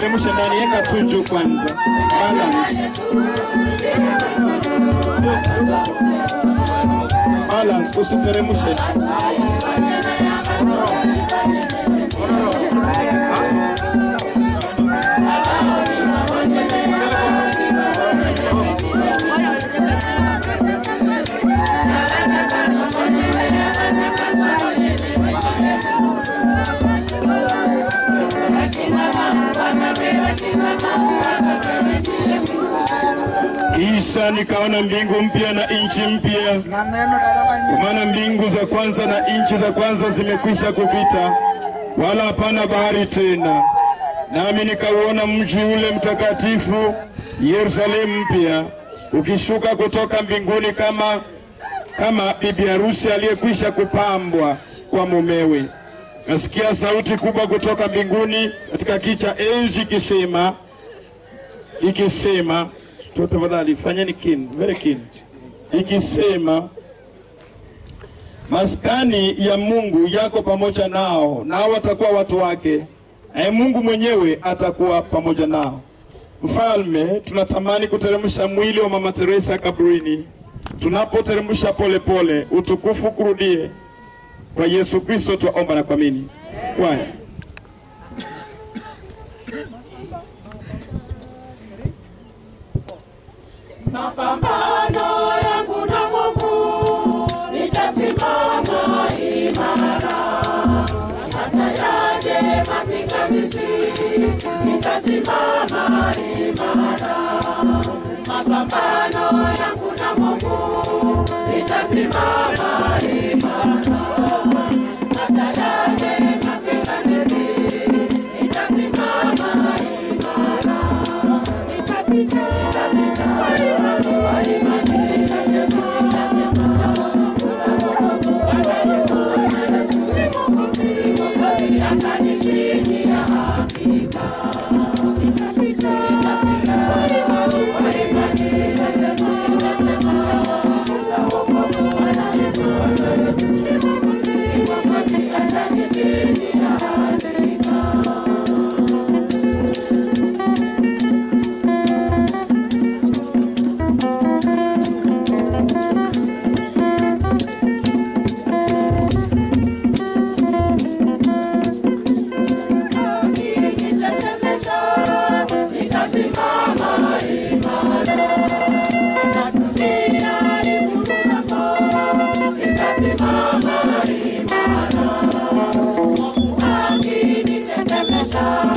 usiteremshe ndani, weka tu juu kwanza, balance balance, usiteremshe. Kisha nikaona mbingu mpya na nchi mpya, kwa maana mbingu za kwanza na nchi za kwanza zimekwisha kupita, wala hapana bahari tena. Nami nikauona mji ule mtakatifu Yerusalemu mpya ukishuka kutoka mbinguni kama kama bibi harusi aliyekwisha kupambwa kwa mumewe. Nasikia sauti kubwa kutoka mbinguni katika kiti cha enzi ikisema ikisema tu tafadhali fanyeni kin very kin ikisema maskani ya Mungu yako pamoja nao, nao watakuwa watu wake, naye Mungu mwenyewe atakuwa pamoja nao. Mfalme, tunatamani kuteremsha mwili wa Mama Teresa kaburini. Tunapoteremsha polepole, utukufu kurudie. Kwa Yesu Kristo twaomba na kuamini. Kwaya. Mapambano yangu na Mungu nitasimama imara, hata yaje mapingamizi, nitasimama imara. Mapambano yangu na Mungu nitasimama imara, hata yaje mapingamizi, nitasimama imara. Nitapita, nitapita kwa imani, kwa imani nitasema, nitasema. Bwana Yesu, Bwana Yesu ni Mwokozi, Mwokozi atanishindia hakika. Nitapita, nitapita kwa imani, kwa imani nitasema, nitasema. Na wokovu Bwana Yesu, Bwana Yesu ni Mwokozi, Mwokozi atanishindia hakika. Nitasimama imara na dunia ikulunapo, nitasimama imara. Mungu akinitetemesha,